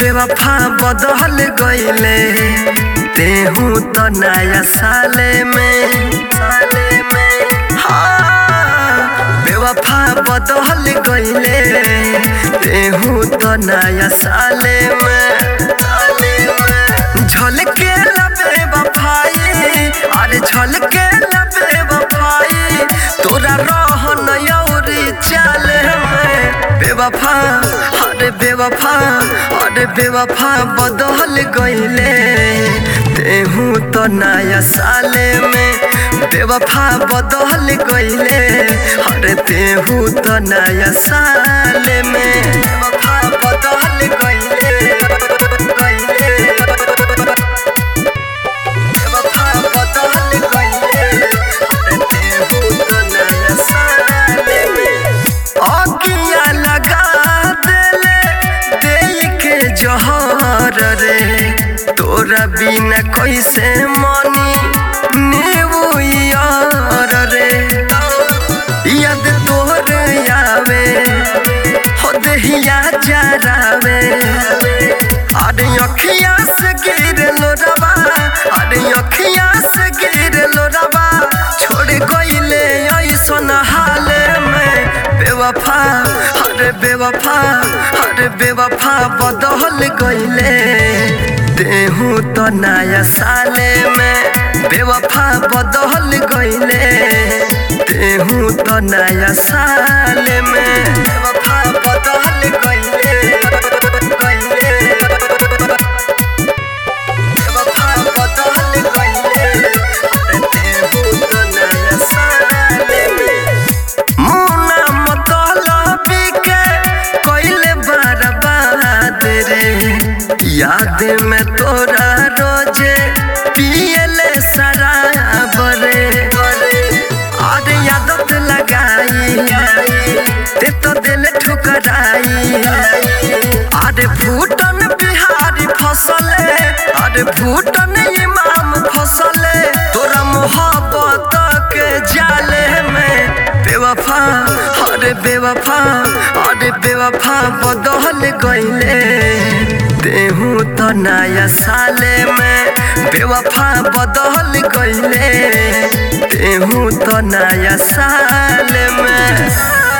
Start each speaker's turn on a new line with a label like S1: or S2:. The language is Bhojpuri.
S1: बेवफा बदल गईले तेहू तो नया साले में साले में हाँ बेवफा बदल गईले तेहू तो नया साले में साले में झलके लबे वफाई अरे झलके लबे वफाई तोरा रहन यौरी चाले में बेवफा अरे बेवफा अरे बेवफा बदल गईले तेहू तो नया साले में बेवफा बदल गईले अरे तेहू तो नया साले में बेवफा बदल गईले गईले बेवफा बदल गईले अरे तेहू तो नया साले में अगिया लगा देले दे के जहर रे तोरा बिना कैसे मनी नीबू यार रे याद तोर आवे हो देहिया जरावे अरे अखिया से गिर लो रवा अरे अखिया से गिर लो रवा छोड़ गईले ऐसन हाले में बेवफा अरे बेवफा अरे बेवफा बदल गईले देहू तो नया साले में बेवफा बदल गईले देहू तो नया साले में बेवफा बदल गईले गईले बेवफा बदल गईले अरे देहू तो नया साले में मुना मतलबी के कइले बर्बाद रे याद में तोरा रोजे पियले शराब रे अरे आदत लगाई ते तो दिल ठुकराई अरे भूटन बिहारी फसले अरे भूटन इमाम फसले तोरा मोहब्बत के जाले में बेवफा अरे बेवफा अरे बेवफा बदल गईले तेहू तो नया साले में बेवफा बदल गईले तेहू तो नया साले में